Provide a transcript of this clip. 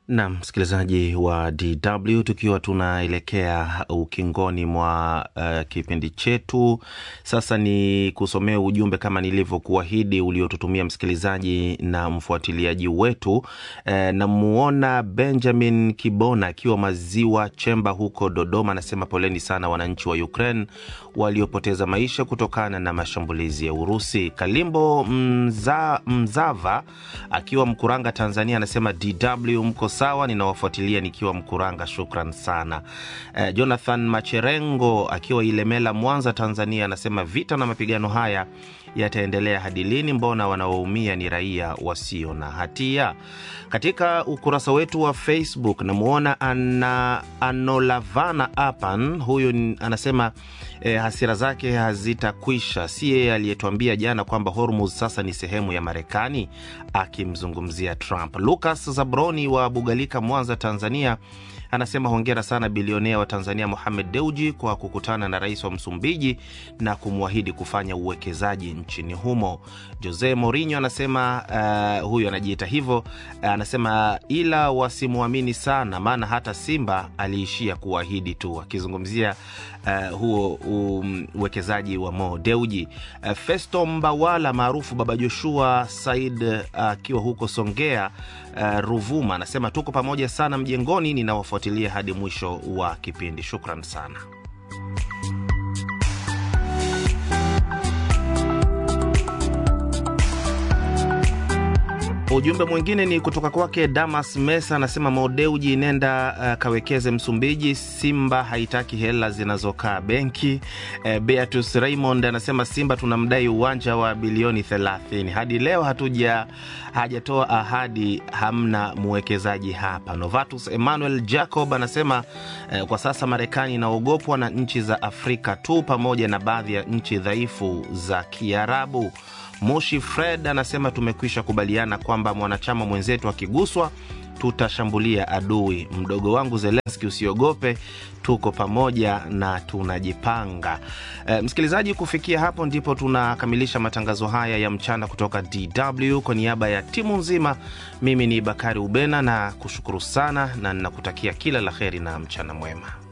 na msikilizaji wa DW, tukiwa tunaelekea ukingoni mwa uh, kipindi chetu sasa, ni kusomea ujumbe kama nilivyokuahidi uliotutumia msikilizaji na mfuatiliaji wetu. Uh, namuona Benjamin Kibona akiwa Maziwa Chemba huko Dodoma, anasema poleni sana wananchi wa Ukraine waliopoteza maisha kutokana na mashambulizi ya Urusi. Kalimbo Mza, Mzava akiwa Mkuranga, Tanzania, anasema DW mko sawa, ninawafuatilia nikiwa Mkuranga, shukran sana. Eh, Jonathan Macherengo akiwa Ilemela, Mwanza, Tanzania, anasema vita na mapigano haya yataendelea hadi lini? Mbona wanaoumia ni raia wasio na hatia? Katika ukurasa wetu wa Facebook namwona ana Anolavana Apan, huyu anasema eh, hasira zake hazitakwisha. Si yeye aliyetuambia jana kwamba Hormuz sasa ni sehemu ya Marekani, akimzungumzia Trump. Lucas Zabroni wa Bugalika, Mwanza, Tanzania anasema hongera sana bilionea wa Tanzania Mohamed Deuji kwa kukutana na rais wa Msumbiji na kumwahidi kufanya uwekezaji nchini humo. Jose Mourinho anasema uh, huyu anajiita hivyo uh, anasema ila wasimwamini sana, maana hata Simba aliishia kuahidi tu, akizungumzia uh, huo uwekezaji um, wa Mo Deuji. Uh, Festo Mbawala maarufu Baba Joshua Said akiwa uh, huko Songea uh, Ruvuma anasema tuko pamoja sana mjengoni, ninawafuatilia hadi mwisho wa kipindi. Shukran sana. Ujumbe mwingine ni kutoka kwake Damas Mesa, anasema Modeuji, nenda uh, kawekeze Msumbiji. Simba haitaki hela zinazokaa benki. Uh, Beatus Raymond anasema Simba tunamdai uwanja wa bilioni 30 hadi leo hatuja hajatoa ahadi, hamna mwekezaji hapa. Novatus Emmanuel Jacob anasema uh, kwa sasa Marekani inaogopwa na nchi za Afrika tu pamoja na baadhi ya nchi dhaifu za Kiarabu. Moshi Fred anasema tumekwisha kubaliana kwamba mwanachama mwenzetu akiguswa tutashambulia adui. Mdogo wangu Zelenski, usiogope, tuko pamoja na tunajipanga. E, msikilizaji, kufikia hapo ndipo tunakamilisha matangazo haya ya mchana kutoka DW. Kwa niaba ya timu nzima, mimi ni Bakari Ubena na kushukuru sana na ninakutakia kila la heri na mchana mwema.